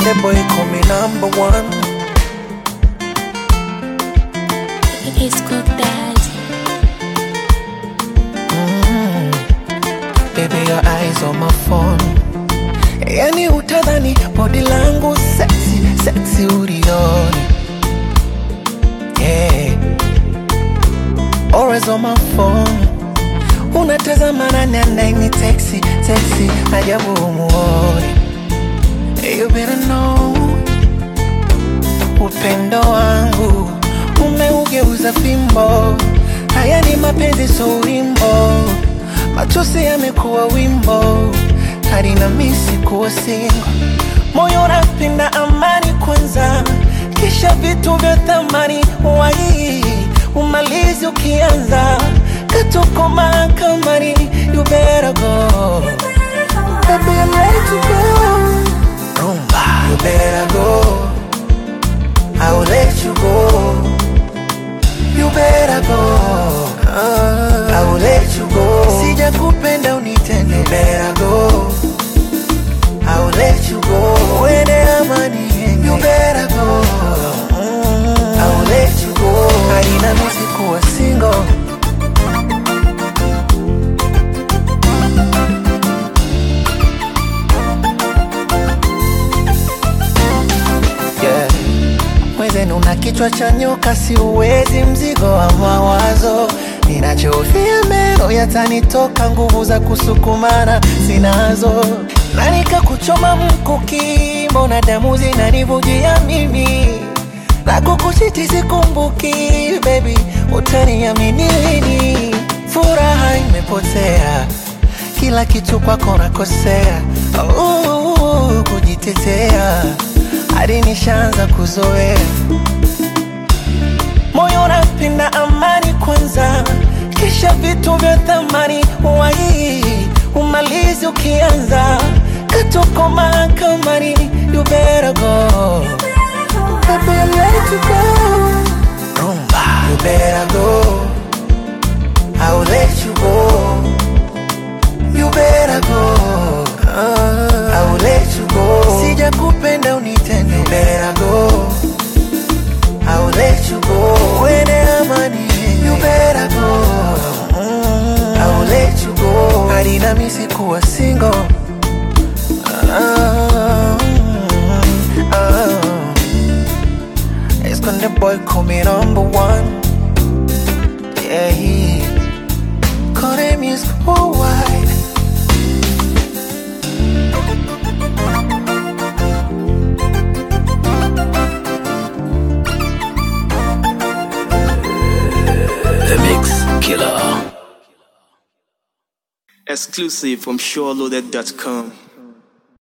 Esconde boy call me number one. It's good dad. Baby, your eyes on my phone. Yani utadhani body langu sexy, sexy ulioni. Yeah. Always on my phone. Unatazama nani anaini texi, texi, ajabu umuoni. You better know upendo wangu umeugeuza fimbo. Haya ni mapenzi, so wimbo, machozi yamekuwa wimbo, hadi na misi kuwa singo. Moyo unapenda amani kwanza, kisha vitu vya thamani wai umalizi ukianza katuko mahakamani. You better go, baby, I'm ready to go. Rumba, you better go. I will let you go. You better go. I will let you go. Sija kupenda unitende. You better go. I will let you go. Uende amani yenye. You better go. I will let you go. Haina misi kuwa single. Yeah. Mwenzenu una kichwa cha nyoka, si uwezi mzigo wa mawazo. Ninachofia meno yatanitoka, nguvu za kusukumana sinazo, na nikakuchoma mkuki, mbona damu zinanivujia mimi na kukuchiti sikumbuki, baby, utaniamini lini? Furaha imepotea, kila kitu kwako nakosea, uh, kujitetea hadi nishaanza kuzoea moyo unapenda amani kwanza, kisha vitu vya thamani wai umalizi ukianza katuko mahakamani. You better go, baby, I'm ready to go. Rumba, you better go. I will let you go. You better go. I will let you go. Sija kupenda unitende. You better go. I will let you go. Uende amani yenye. You better go. I will let you go. Hadi na misi kuwa single. Ah, ah. Esconde boy call me number one. Yeah, he. Call them is worldwide. The Mix Killer. Exclusive from SureLoaded.com.